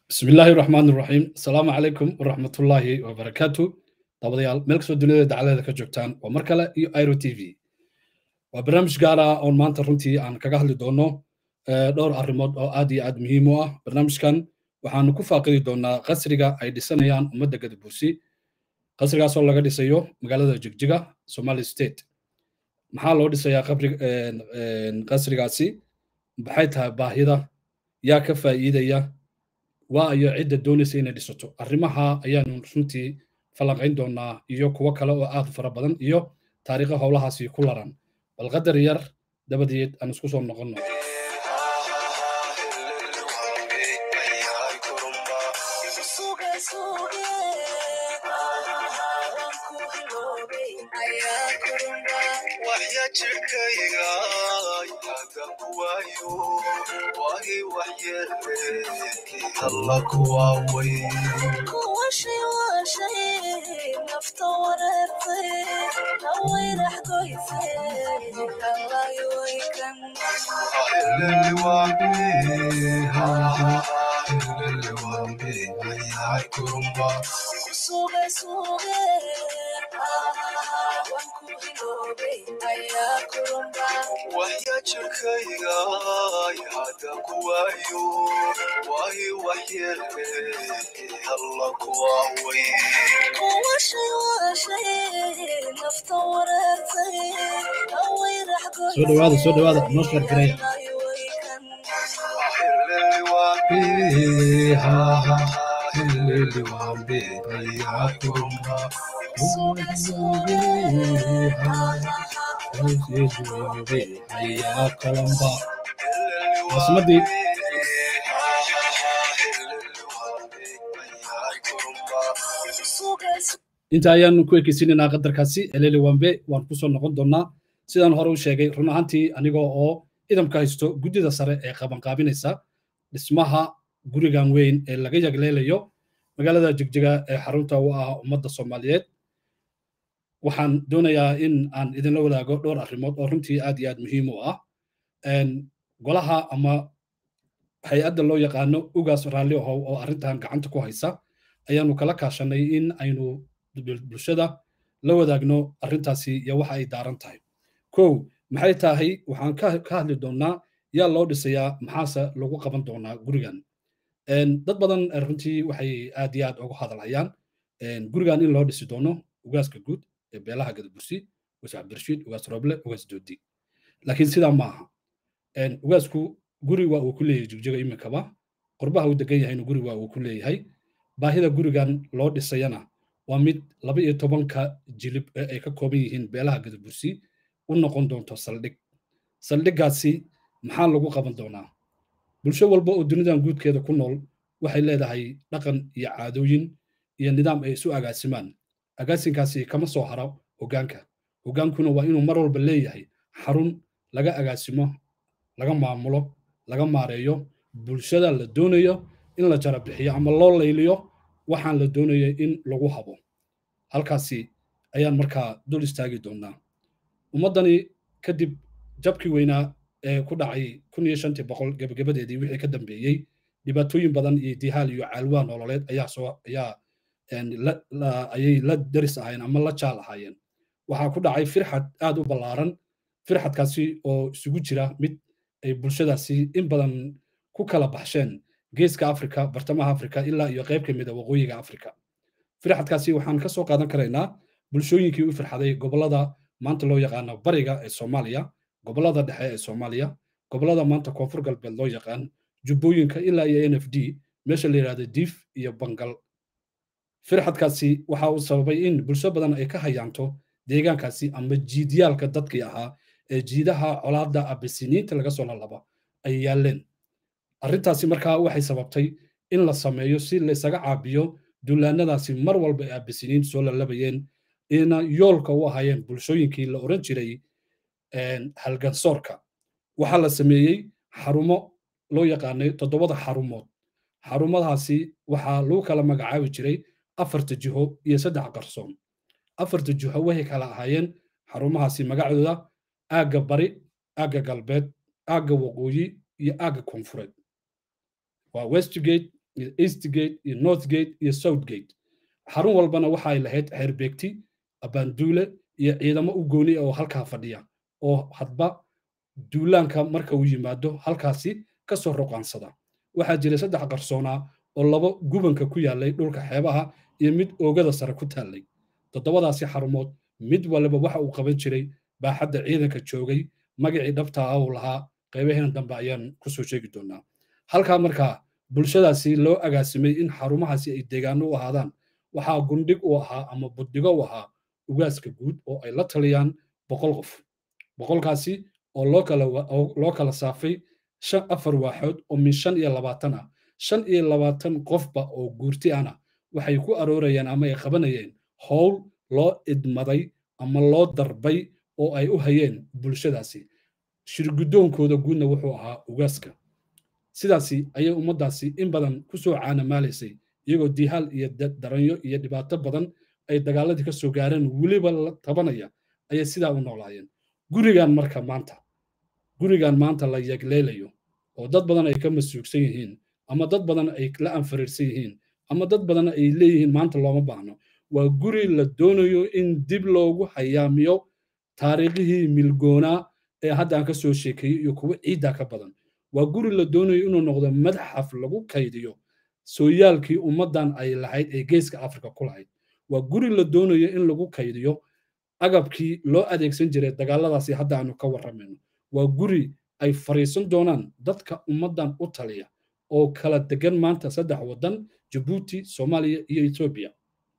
bismi illaahi raxmaan raxiim asalaamu calaykum waraxmatullaahi wabarakaatu dabadayaal meel kastoo duniyada dacaladeeda ka joogtaan waa mar kale iyo iro t v waa barnaamij gaar ah oon maanta runtii aan kaga hadli doono dhowr arrimood oo aad iyo aad muhiim u ah barnaamijkan waxaanu ku faaqidi doonaa qasriga ay dhisanayaan ummadda gadabuusi qasrigaasoo laga dhisayo magaalada jigjiga somali state maxaa loo dhisayaa qasrigaasi maxay tahay baahida yaa ka faa'iidaya waa iyo cidda doonaysa inay dhisato arrimaha ayaanu runtii falanqayn doonaa iyo kuwo kale oo aad u fara badan iyo taariikha howlahaasi ku laran bal qadar yar dabadeed aan isku soo noqonno kuwashay waa shay nafta wareertay hawayrax goysay halayowaykan suge suge waan ku hiloobay ayaa kurumba waxya jirkayga hada kuwaayo waahi waxyeele alla kuwaaway kuwashay waa shay nafta wareertay hawayrax soo dhawaada soo dhawaada noo sheer gareeya caasimmadii inta ayaanu ku ekeysiinaynaa qadarkaasi eleli wambe waan ku soo noqon doonaa sidaan hore u sheegay run ahaantii anigoo oo idamka haysto guddida sare ee qabanqaabinaysa dhismaha gurigan weyn ee laga yagleelayo magaalada jigjiga ee xarunta u ah ummadda soomaaliyeed waxaan doonayaa in aan idinla wadaago dhowr arrimood oo runtii aad iyo aad muhiim u ah golaha ama hay-adda loo yaqaano ugaas raalli ahow oo arrintan gacanta ku haysa ayaanu kala kaashanay in aynu bulshada la wadaagno arrintaasi iyo waxa ay daaran tahay kow maxay tahay waxaan ka hadli doonnaa yaa loo dhisayaa maxaase lagu qaban doonaa gurigan dad badan runtii waxay aad iyo aad uga hadalhayaan gurigan in loo dhisi doono ugaaska guud ee beelaha gadabursi ugaas cabdirashiid ugaas roble ugaas doodi laakiin sidaa ma aha ugaasku guri waa uu ku leeyahay jigjiga iminkaba qurbaha uu degan yahayna guri waa uu ku leeyahay baahida gurigan loo dhisayana waa mid laba iyo tobanka jilib ee ay ka kooban yihiin beelaha gadabursi u noqon doonto saldhig saldhiggaasi maxaa lagu qaban doonaa bulsho walba oo dunidan guudkeeda ku nool waxay leedahay dhaqan iyo caadooyin iyo nidaam ay isu agaasimaan agaasinkaasi kama soo haro hoggaanka hoggaankuna waa inuu mar walba leeyahay xarun laga agaasimo laga maamulo laga maareeyo bulshada la doonayo in la jara bixiyo ama loo layliyo waxaan la doonayo in lagu habo halkaasi ayaan markaa dul istaagi doonaa ummaddani kadib jabkii weynaa ee ku dhacay kun iyo shantii boqol gebagabadeedii wixii ka dambeeyey dhibaatooyin badan iyo dihaal iyo caalwaa nololeed ayaa soo ayaa ayay la daris ahaayeen ama la jaal ahaayeen waxaa ku dhacay firxad aad u ballaaran firxadkaasi oo isugu jira mid ay bulshadaasi in badan ku kala baxsheen geeska afrika bartamaha afrika ilaa iyo qayb ka mida waqooyiga afrika firxadkaasi waxaan ka soo qaadan karaynaa bulshooyinkii u firxaday gobollada maanta loo yaqaano bariga ee soomaaliya gobollada dhexe ee soomaaliya gobollada maanta koonfur galbeed loo yaqaan jubbooyinka ilaa iyo n f d meesha la yidhahdo diif iyo bangal firxadkaasi waxa uu sababay in bulsho badan ay ka hayaanto deegaankaasi ama jiidyaalka dadkii ahaa ee jiidaha colaadda abisiniinta laga soo lalaba ay yaalleen arrintaasi markaa waxay sababtay in la sameeyo si laysaga caabiyo dullaanadaasi mar walba ay abisiniintu soo lalabayeen ina yoolka u ahaayeen bulshooyinkii la oran jiray halgansoorka waxaa la sameeyey xarumo loo yaqaanay toddobada xarumood xarumadaasi waxaa lagu kala magacaabi jiray afarta jiho iyo saddex qarsoon afarta jiho waxay kala ahaayeen xarumahaasi magacdooda aagga bari aagga galbeed aagga waqooyi iyo aagga koonfureed waa westgate iyo eastgate iyo northgate iyo southgate xarun walbana waxay lahayd xeerbeegti abaanduule iyo ciidamo u gooni oo halkaa fadhiya oo hadba duulaanka marka uu yimaado halkaasi ka soo roqaansada waxaa jiray saddex qarsoonaa oo laba gubanka ku yaallay dhulka xeebaha iyo mid oogada sare ku taallay toddobadaasi xarumood mid waliba waxa uu qaban jiray baaxadda ciidanka joogay magacii dhabta ah uu lahaa qaybaheena dambe ayaan kusoo sheegi doonaa halkaa markaa bulshadaasi loo agaasimay in xarumahaasi ay deegaano u ahaadaan waxaa gundhig u ahaa ama buddigo u ahaa ugaaska guud oo ay la taliyaan boqol qof boqolkaasi oo loo kala loo kala saafay shan afar waaxood oo min shan iyo labaatan ah shan iyo labaatan qofba oo guurti ana waxay ku aroorayeen ama ay qabanayeen howl loo idmaday ama loo darbay oo ay u hayeen bulshadaasi shirgudoonkooda guudna wuxuu ahaa ugaaska sidaasi ayay ummaddaasi in badan ku soo caanamaalaysay iyagoo diihaal iyo daranyo iyo dhibaato badan ay dagaaladii ka soo gaareen weliba la tabanaya ayay sidaa u noolaayeen gurigan marka maanta gurigan maanta la yegleelayo oo dad badan ay ka masuugsan yihiin ama dad badan ay la anfariirsan yihiin ama dad badan ay leeyihiin maanta looma baahno waa guri la doonayo in dib loogu hayaamiyo taariikhihii milgoonaa ee hadda aan ka soo sheekeeyey iyo kuwo ciiddaa ka badan waa guri la doonayo inuu noqdo madxaf lagu kaydiyo sooyaalkii ummaddan ay lahayd ee geeska afrika ku lahayd waa guri la doonayo in lagu kaydiyo agabkii loo adeegsan jiray dagaaladaasi hadda aanu ka warramayno waa guri ay fariisan doonaan dadka ummaddan u taliya oo kala degan maanta saddex waddan jabuuti soomaaliya iyo etoobiya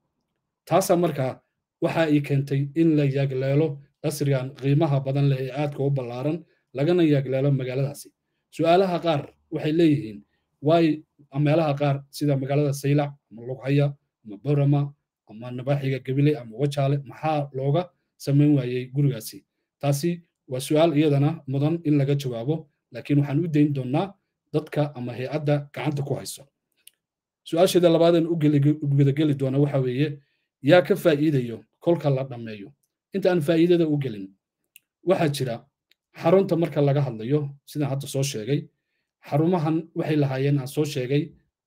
taasaa markaa waxa ay keentay in la yaagleelo qasrigan qiimaha badan leh ee aadka u ballaaran lagana yaagleelo magaaladaasi su'aalaha qaar waxay leeyihiin waay meelaha qaar sida magaalada saylac ama lughaya ama borama ama nabaxiga gabiley ama wajaale maxaa looga samayn waayey gurigaasi taasi waa su'aal iyadana mudan in laga jawaabo laakiin waxaan u dayn doonnaa dadka ama hay-adda gacanta ku hayso su-aasheeda labaadeen u gudageli doona waxa weeye yaa ka faa'iidayo kolka la dhammeeyo inta aan faa'iidada u gelin waxaa jira xarunta marka laga hadlayo sidaan hadda soo sheegay xarumahan waxay lahaayeen aan soo sheegay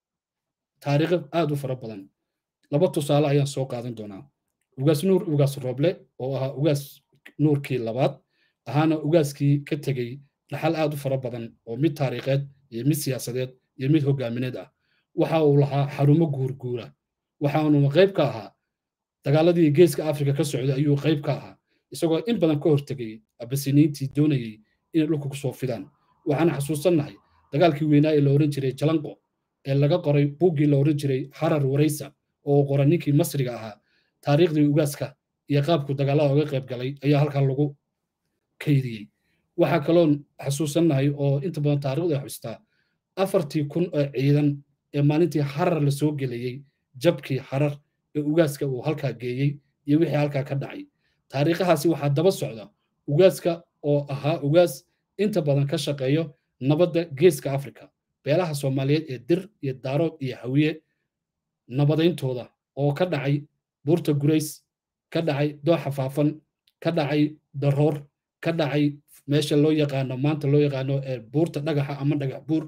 taariikho aad u fara badan laba tusaale ayaan soo qaadan doonaa ugaas nuur ugaas rooble oo ahaa ugaas nuurkii labaad ahaana ugaaskii ka tegey dhaxal aad u fara badan oo mid taariikheed iyo mid siyaasadeed iyo mid hogaamineed ah waxa uu lahaa xarumo guurguura waxaanu qayb ka ahaa dagaaladii geeska afrika ka socday ayuu qayb ka ahaa isagoo in badan ka hortegay abasiniintii doonayey inay dhulka ku soo fidaan waxaan xasuusannahay dagaalkii weynaa ee la oran jiray jalanqo ee laga qoray buuggii la oran jiray harar waraysa oo qoray ninkii masriga ahaa taariikhdii ugaaska iyo qaabku dagaalada uga qayb galay ayaa halkaa lagu kaydiyey waxaa kaloon xasuusannahay oo inta badan taariikhda xustaa afartii kun oo ciidan ee maalintii harar la soo geliyey jabkii harar ee ugaaska uu halkaa geeyey iyo wixii halkaa ka dhacay taariikhahaasi waxaa daba socda ugaaska oo ahaa ugaas inta badan ka shaqeeyo nabadda geeska afrika beelaha soomaaliyeed ee dir iyo daarood iyo hawiye nabadayntooda oo ka dhacay buurta gurays ka dhacay dooxa faafan ka dhacay daroor ka dhacay meesha loo yaqaano maanta loo yaqaano buurta dhagaxa ama dhagax buur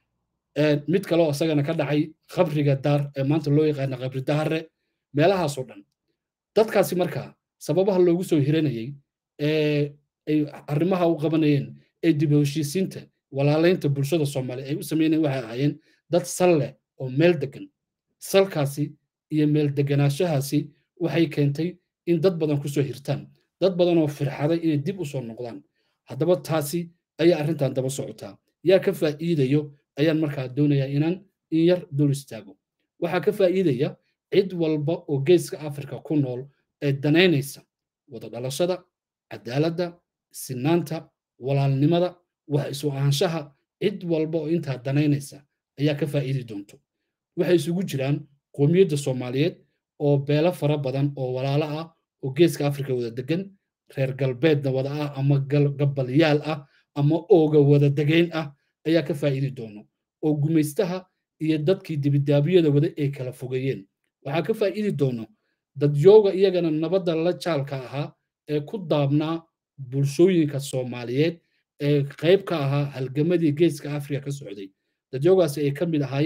mid kaleo isagana ka dhacay khabriga daar ee maanta loo yaqaano khabri dahare meelahaasoo dhan dadkaasi markaa sababaha loogu soo hiranayey ee ay arrimaha u qabanayeen ee dib heshiisiinta walaalaynta bulshada soomaaliya ay u sameynayeen waxay ahaayeen dad sal leh oo meel degan salkaasi iyo meel deganaanshahaasi waxay keentay in dad badan kusoo hirtaan dad badan oo firxaday inay dib u soo noqdaan haddaba taasi ayaa arrintan daba socotaa yaa ka faa'iidayo ayaan markaa doonayaa inaan in yar dul istaago waxaa ka faa'iidaya cid walba oo geeska afrika ku nool ee danaynaysa wada dhalashada cadaaladda sinaanta walaalnimada wax isu ahaanshaha cid walba oo intaa danaynaysa ayaa ka faa'iidi doonto waxay isugu jiraan qoomiyadda soomaaliyeed oo beelo fara badan oo walaalo ah oo geeska afrika wada degan reer galbeedna wada ah ama gabalyaal ah ama ooga wada degayn ah ayaa ka faa'iidi doono oo gumaystaha iyo dadkii dibidaabiyada wada ay kala fogeeyeen waxaa ka faa'iidi doono dadyooga iyagana nabadda la jaalka ahaa ee ku daabnaa bulshooyinka soomaaliyeed ee qayb ka ahaa halgamadii geeska afrika ka socday dadyoogaasi ay ka mid ahaayeen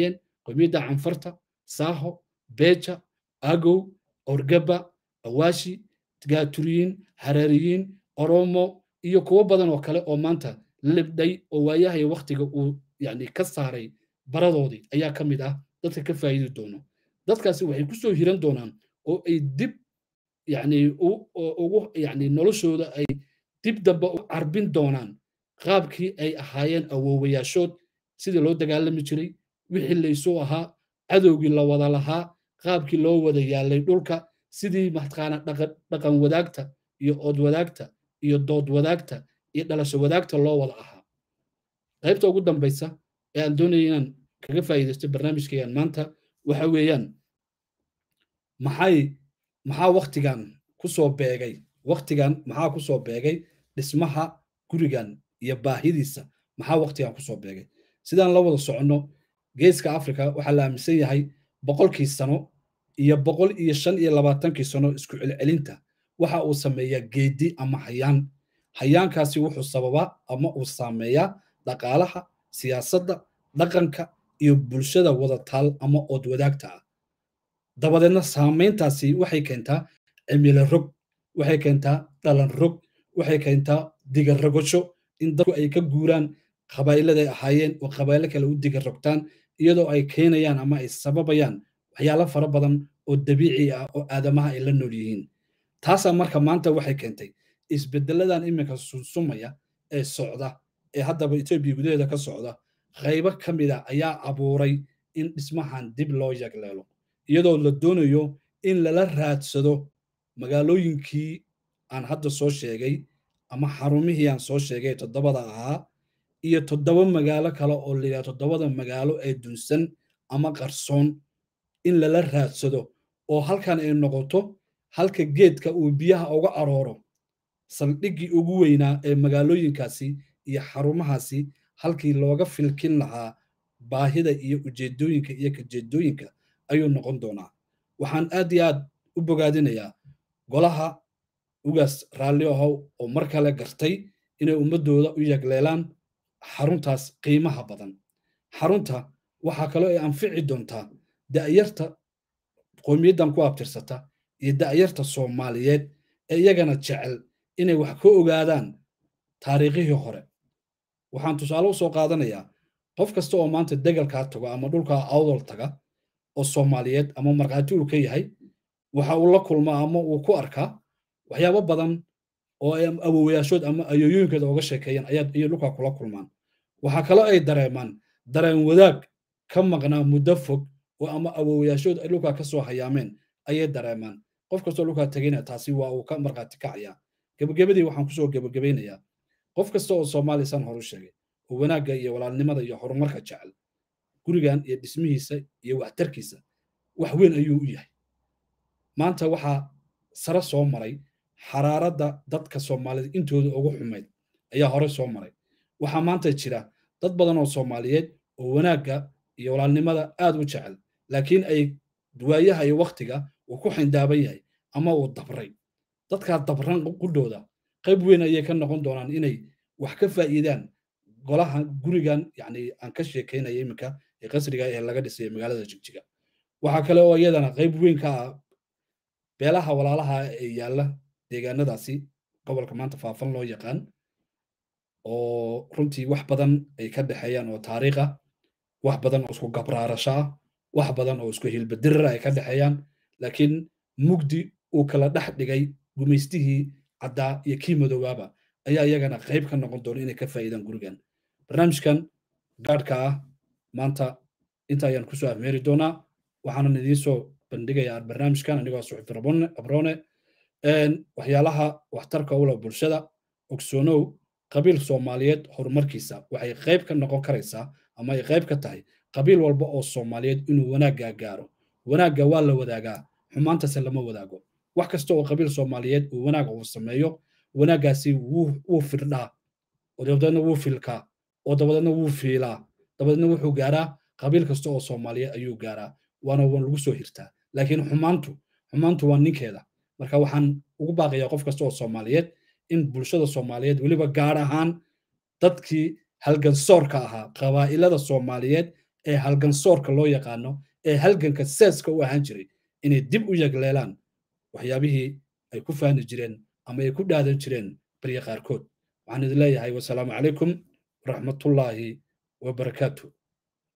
qowmiyadda canfarta saaho beja agow orgaba awaashi gaaturiyiin hareeriyiin oromo iyo kuwo badan oo kale oo maanta libdhay oo waayahay waktiga uu yani ka saaray baradoodii ayaa ka mid ah dadka ka faa'iidi doono dadkaasi waxay ku soo hiran doonaan oo ay dib yani ugu yani noloshooda ay dib dambe u carbin doonaan qaabkii ay ahaayeen awoowayaashood sidii loo dagaalami jiray wixii laysuu ahaa cadowgii la wada lahaa qaabkii loo wada yaalay dhulka sidii mataqaana dhaqan wadaagta iyo ood wadaagta iyo dood wadaagta iyo dhalasho wadaagta loo wada ahaa qaybta ugu dambaysa ee aan doonaya inaan kaga faa'iidaysto barnaamijkaygan maanta waxa weeyaan maxay maxaa waktigan ku soo beegay waktigan maxaa ku soo beegay dhismaha gurigan iyo baahidiisa maxaa waktigan ku soo beegay sidaan la wada soconno geeska africa waxaa la aaminsan yahay boqolkii sano iyo boqol iyo shan iyo labaatankii sano isku celcelinta waxa uu sameeyaa geedi ama hayaan hayaankaasi wuxuu sababaa ama uu saameeyaa dhaqaalaha siyaasadda dhaqanka iyo bulshada wadataal ama ood wadaagta ah dabadeedna saamayntaasi waxay keentaa cimilo rog waxay keentaa dhalan rog waxay keentaa diga rogasho in dadku ay ka guuraan qabaa'iladay ahaayeen oo qabaa'ilo kale u diga rogtaan iyadoo ay keenayaan ama ay sababayaan waxyaalo fara badan oo dabiici ah oo aadamaha ay la nool yihiin taasaa marka maanta waxay keentay isbeddeladan iminka sunsumaya ee socda ee haddaba etoobiya gudaheeda ka socda qaybo ka mid a ayaa abuuray in dhismahan dib loo yagleelo iyadoo la doonayo in lala raadsado magaalooyinkii aan hadda soo sheegay ama xarumihii aan soo sheegay toddobada ahaa iyo toddoba magaalo kale oo la yidhaha toddobada magaalo ee dunsan ama qarsoon in lala raadsado oo halkan ay noqoto halka geedka uu biyaha uga arooro saldhiggii ugu weynaa ee magaalooyinkaasi iyo xarumahaasi halkii looga filkin lahaa baahida iyo ujeedooyinka iyo kajeedooyinka ayuu noqon doonaa waxaan aad iyo aad u bogaadinayaa golaha ugaas raalli ahow oo mar kale gartay inay ummaddooda u yagleelaan xaruntaas qiimaha badan xarunta waxaa kaloo ay anfici doontaa da'yarta qowmiyaddan ku abtirsata iyo da'yarta soomaaliyeed ee iyagana jecel inay wax ka ogaadaan taariikhihii hore waxaan tusaale u soo qaadanayaa qof kasta oo maanta degalkaa tago ama dhulkaa awdal taga oo soomaaliyeed ama markhaati uu ka yahay waxa uu la kulmaa ama uu ku arkaa waxyaabo badan oo ay awowayaashood ama ayooyooyinkooda uga sheekeeyaan ayaa iyo dhulkaa kula kulmaan waxaa kaloo ay dareemaan dareen wadaag ka maqnaa muddo fog oo ama awowayaashood ay dhulkaa ka soo hayaameen ayay dareemaan qof kastoo dhulkaa tegayna taasi waa uu ka markhaati kacayaa gebagabadii waxaan kusoo gebagabaynayaa qof kasta oo soomaaliya san horu sheegay oo wanaagga iyo walaalnimada iyo horumarka jecel gurigan iyo dhismihiisa iyo waxtarkiisa wax weyn ayuu u yahay maanta waxaa sare soo maray xaraaradda dadka soomaalida intooda ugu xumayd ayaa hore soo maray waxaa maanta jira dad badan oo soomaaliyeed oo wanaagga iyo walaalnimada aad u jecel laakiin ay waayaha iyo wakhtiga uu ku xindaaban yahay ama uu dabray dadkaa dabran qudhooda qayb weyn ayay ka noqon doonaan inay wax ka faa'iidaan golaha gurigan yani aan ka sheekaynaya iminka ee qasriga ee laga dhisay magaalada jigjiga waxaa kale oo iyadana qayb weyn ka ah beelaha walaalaha ee yaalla deegaanadaasi gobolka maanta faafan loo yaqaan oo runtii wax badan ay ka dhexeeyaan oo taariikh ah wax badan oo isku gabraarasho ah wax badan oo isku hilbadirira ay ka dhexeeyaan laakiin mugdi uu kala dhex dhigay gumaystihii caddaa iyo kii madoobaaba ayaa iyagana qayb ka noqon doona inay ka faa'iidaan gurigan barnaamijkan gaadhka ah maanta inta ayaan kusoo afmeeri doonaa waxaanan idiin soo bandhigayaa barnaamijkan anigoo suxufi abrone waxyaalaha waxtarka ula bulshada ogsoonow qabiil soomaaliyeed horumarkiisa waxay qayb ka noqon karaysaa ama ay qayb ka tahay qabiil walba oo soomaaliyeed inuu wanaaggaa gaaro wanaagga waa la wadaagaa xumaantase lama wadaago wax kasta oo qabiil soomaaliyeed uu wanaag uu sameeyo wanaaggaasi wuu firdhaa oo dabadeedna wuu filkaa oo dabadeedna wuu fiilaa dabadeedna wuxuu gaaraa qabiil kasta oo soomaaliyeed ayuu gaaraa waana waan lagu soo hirtaa laakiin xumaantu xumaantu waa ninkeeda marka waxaan ugu baaqayaa qof kasta oo soomaaliyeed in bulshada soomaaliyeed weliba gaar ahaan dadkii halgansoorka ahaa qabaa'ilada soomaaliyeed ee halgansoorka loo yaqaano ee halganka seeska u ahaan jiray inay dib u yagleelaan waxyaabihii ay ku faani jireen ama ay ku dhaadan jireen barya qaarkood waxaan idin leeyahay wasalaamu calaykum waraxmatullaahi wabarakaatu